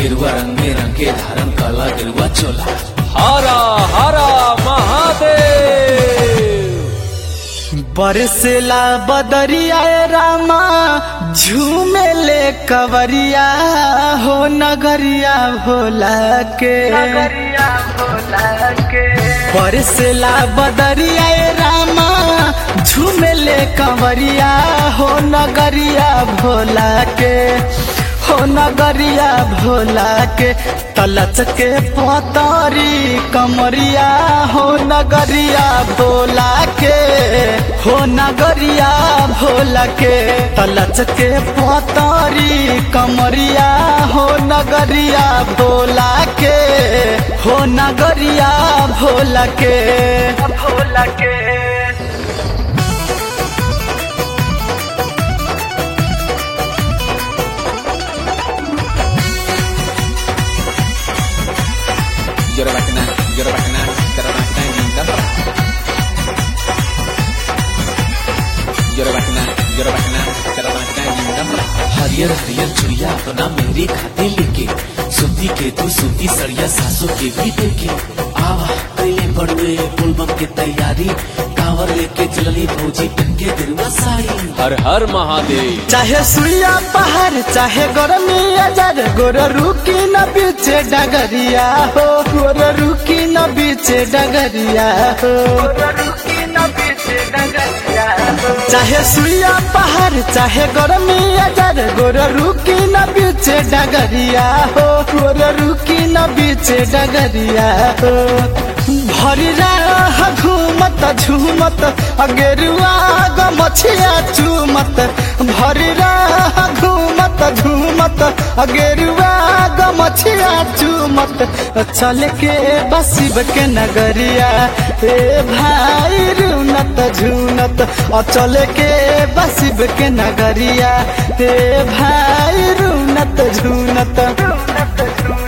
गेरुआ रंग में रंग के धारण काला गेरुआ चोला हरा हरा महादेव बरसेला बदरिया रामा झूमे ले कवरिया हो नगरिया भोला के नगरिया भोला के बरसेला बदरिया रामा झूमे ले कवरिया हो नगरिया भोला के हो नगरिया भोला के तलच के पतरी कमरिया हो नगरिया भोला के हो नगरिया भोला के तलच के पतरी कमरिया हो नगरिया भोला के हो नगरिया भोला के भोला के Yorobakana, Yorobakana, Yorobakana, Yorobakana. Yorobakana, Yorobakana, Yorobakana, Yorobakana. हरियर हरियर चुड़िया अपना मेरे खाते लेके सुती के तू सुती सड़िया सासों के भी देखे आवा पहले बड़ुए पुलबम के तैयारी कांवर लेके चलनी भौजी पहन के दिलवा साड़ी हर हर महादेव चाहे सुइया पहाड़ चाहे गरमी अजर गोर रुकी न बीचे डगरिया हो गोर रुकी न बीचे डगरिया हो चाहे सुइया पहाड़ चाहे गरमी अजर गोर रुकी न बीचे डगरिया हो गोर रुकी न बीचे डगरिया हो भरी राह घूमत झूमत अगेरुआ गमछिया चूमत भरी राह घूमत झूमत अगेरुआ गमछिया चूमत चल के बसिब के नगरिया ए भाई रुनत झूनत चल के बसिब के नगरिया ए भाई रुनत झूनत